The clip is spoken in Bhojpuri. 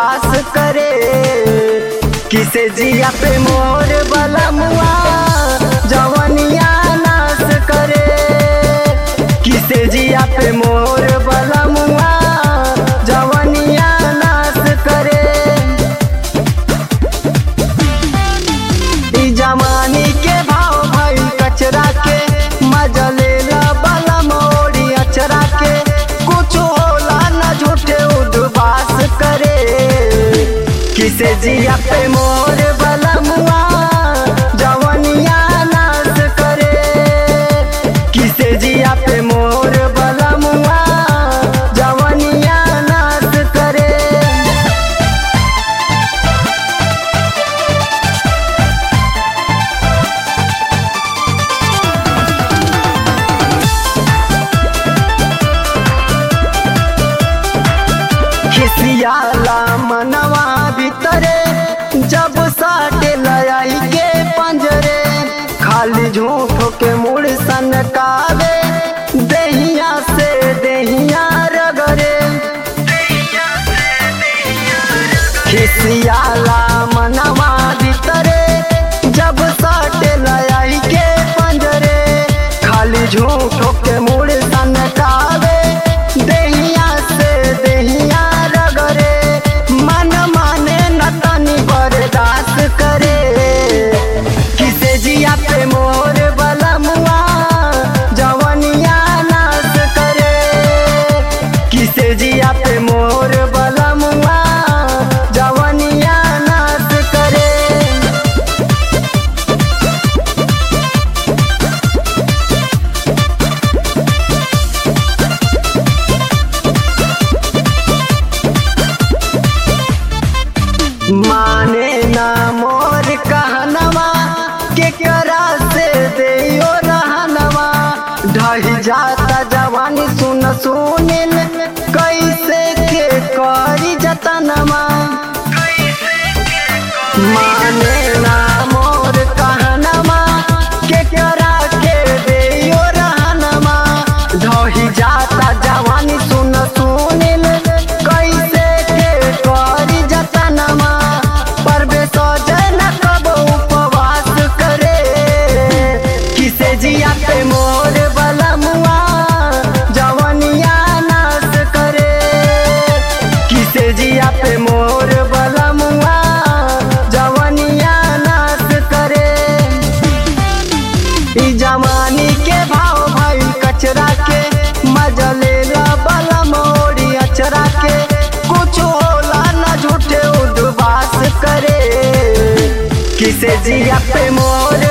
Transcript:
उद्वास करे किसे जिया पे मोर बलमुआ जवनिया नाश करे किसे जिया पे मोर बलमुआ जवनिया नाश करे ई जमानी के भाव भई कचरा के मजा लेला बला मोड़ी अचरा के कुछ होला न झूठे उद्वास करे किसे जिया पे मोर बलमुआ जवनिया नाश करे किसे जिया पे मोर बलमुआ जवनिया नाश करे खिसियाला मनवा भीतरे जब साटे लयाई के पंजरे खाली झूठो के मुड़ सनकावे देहिया से देहिया रगरे खिसियाला मनवा भीतरे जब साटे लयाई के पंजरे खाली झूठो के मुड़ सनकावे देहिया से देहिया रगरे मन माने न तनी बर्दाश्त करे किसे जिया पे मोर बलमुआ जवनिया नाश करे किसे जिया पे मोर बलमुआ जवनिया नाश करे माने ना मोर कहनवा के करा से देयो रहनवा ढही जाता जवानी सुन सुनिल कैसे के करी जतनवा माने ना मोर कहनवा के करा के देयो रहनवा ढही जाता जवानी सुन सुनिल कैसे के करी जतनवा परबे सजन कब उपवास करे किसे जिया पे मोर बलमुआ जवनिया नाश करे किसे जिया पे मोर बलमुआ जवनिया नाश करे ई जमानी के भाव भाई कचरा के मजा लेला बला मोड़ी अचरा के कुछ होला न झूठे उद्वास करे किसे जिया पे मोर